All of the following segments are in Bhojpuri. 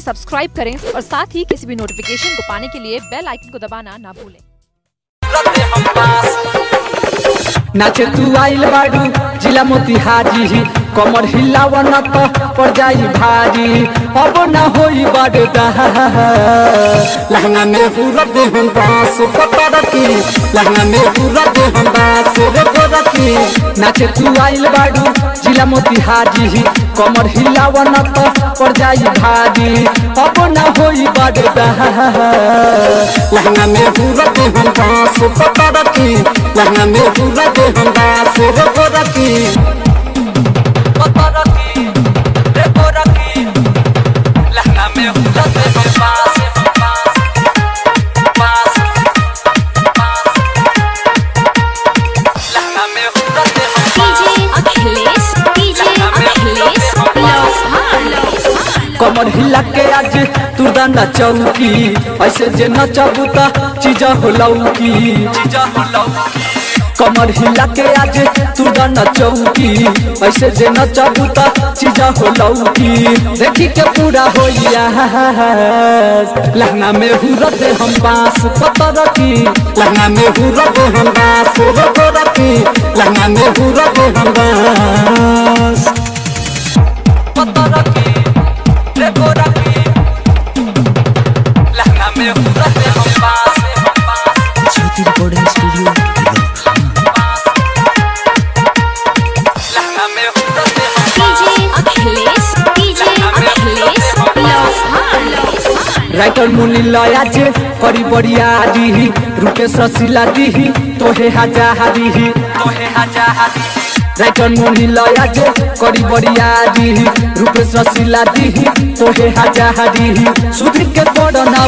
सब्सक्राइब करें और साथ ही किसी भी नोटिफिकेशन को पाने के लिए बेल आइकन को दबाना ना भूलें नाचे तू आइल बाड़ू जिला मोतिहारी कमर हिलावन तो पड़ जाई भारी अब ना होई बड़ लहंगा में पूरा देहन बास पता रखी लहंगा में पूरा देहन बास रे गोरखी नाचे तू आइल बाड़ू जिला मोतिहारी कमर हिलावन तो पड़ जाई भारी अब ना होई बड़ लहंगा में पूरा देहन बास पता रखी लहंगा में पूरा देहन बास रे गोरखी डीजे अखिलेश डीजे अखिलेश लोहार कमर हिला के आज तू दाना चौकी ऐसे जे नचबू त चीज हो लौकी कमर हिला के आज तू दाना चौकी ऐसे जे नचबू त चीज हो लौकी देखी के पूरा होइया लहंगा में हुरत हम बांस पता रखी लहंगा में पूरा देहन बास रे गोरखी लहंगा में पूरा देहन बास पता रखी रे गोरखी लहंगा में हुरत हम बांस ज्योति रिकॉर्डिंग स्टूडियो लहंगा में हुरत हम डीजे अखिलेश डीजे अखिलेश लोहार राइटर मुनि लया जे करी बड़िया दीही रुके ससिला दीही तोहे हजारी तोहे हजारी राइटर मुनि लया जे करी बड़िया दीही रुके ससिला दीही तोहे हजारी सुधि के पड़ना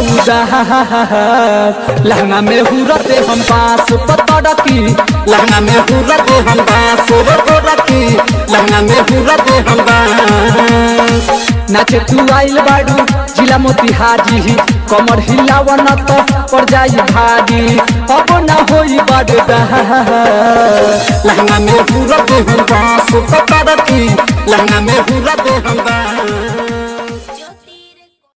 उदास लहंगा में हुरते हम पास पता रखी लहंगा में पूरा देहन बास रे गोरखी लहंगा में पूरा देहन बास नाचे तू आइल बाड़ू जिला मोतिहारी कमर हिलावन तो पड़ जाई भारी अब ना होई बड़ लहंगा में पूरा देहन बास पता रखी लहंगा में पूरा देहन बास